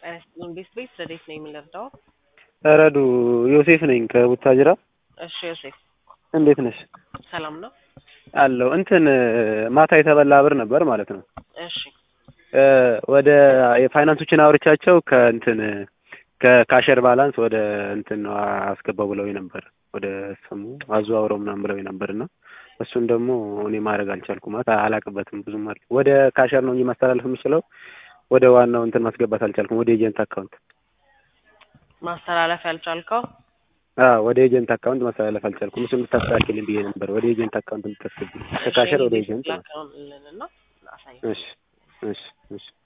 ጤና ይስጥልኝ ቤት ቤት ረዴት ነኝ የምንረዳው? ረዱ ዮሴፍ ነኝ ከቡታጅራ። እሺ ዮሴፍ እንዴት ነሽ? ሰላም ነው? አለው እንትን ማታ የተበላ ብር ነበር ማለት ነው። እሺ ወደ የፋይናንሶችን አውርቻቸው ከእንትን ከካሸር ባላንስ ወደ እንትን ነው አስገባው ብለው ነበር ወደ ስሙ አዘዋውረው ምናምን ብለው ነበር እና እሱን ደግሞ እኔ ማድረግ አልቻልኩም። ማለት አላቅበትም ብዙም አለ ወደ ካሸር ነው እንጂ ማስተላለፍ የምችለው ወደ ዋናው እንትን ማስገባት አልቻልኩም። ወደ ኤጀንት አካውንት ማስተላለፍ ያልቻልከው አዎ ወደ ኤጀንት አካውንት ማስተላለፍ አልቻልኩም። እሱን እንድታስተካክልኝ ብዬ ነበር ወደ ኤጀንት አካውንት እንድታስገቢ ከካሸር ወደ ኤጀንት ነው። ላከውንልንና አሳይ እሺ እሺ እሺ